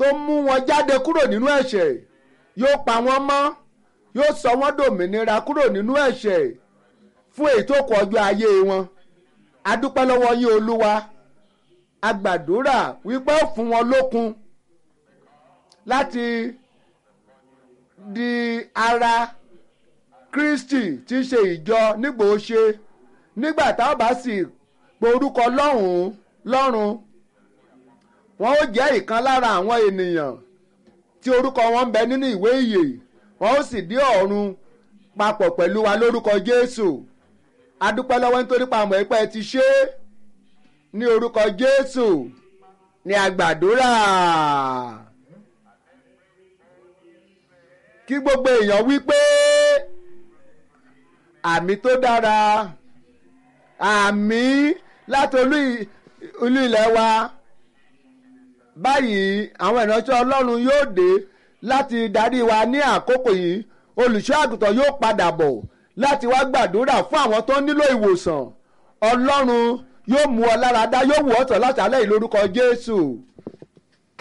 tó mú wọn jáde kúrò nínú ẹ̀ṣẹ̀ yóò pa wọ́n mọ́ yóò sọ wọ́n dòmìnira kúrò nínú ẹ̀ṣẹ̀ fún èyí tó kù ọjọ́ ayé wọn adúpẹ́ lọ́wọ́ yín olúwa agbàdúrà wípé ó fún wọn lókun láti di ara Kristi tí í ṣe ìjọ nígbò ó ṣe nígbà táwọn bá sì pe orúkọ lọ́hùn-ún lọ́run wọn ó jẹ́ ìkan lára àwọn ènìyàn tí orúkọ wọn ń bẹ nínú ìwé ìyè wọn ó sì dé ọ̀run papọ̀ pẹ̀lú wa lórúkọ Jésù adúpẹ́ lọ́wọ́ nítorí pa àmọ́ ẹ̀pẹ́ ti ṣe é ní orúkọ Jésù ní àgbàdúrà kí gbogbo èèyàn wí pé àmì tó dára àmì láti olú olú ilẹ̀ wa báyìí àwọn ìránṣẹ́ Ọlọ́run yóò dé láti darí wa ní àkókò yìí olùṣọ́ àgùntàn yóò padà bọ̀ láti wá gbàdúrà fún àwọn tó nílò ìwòsàn Ọlọ́run yóò mú ọ lára dá yóò wù ọ́ tán láti alẹ́ yìí lórúkọ Jésù.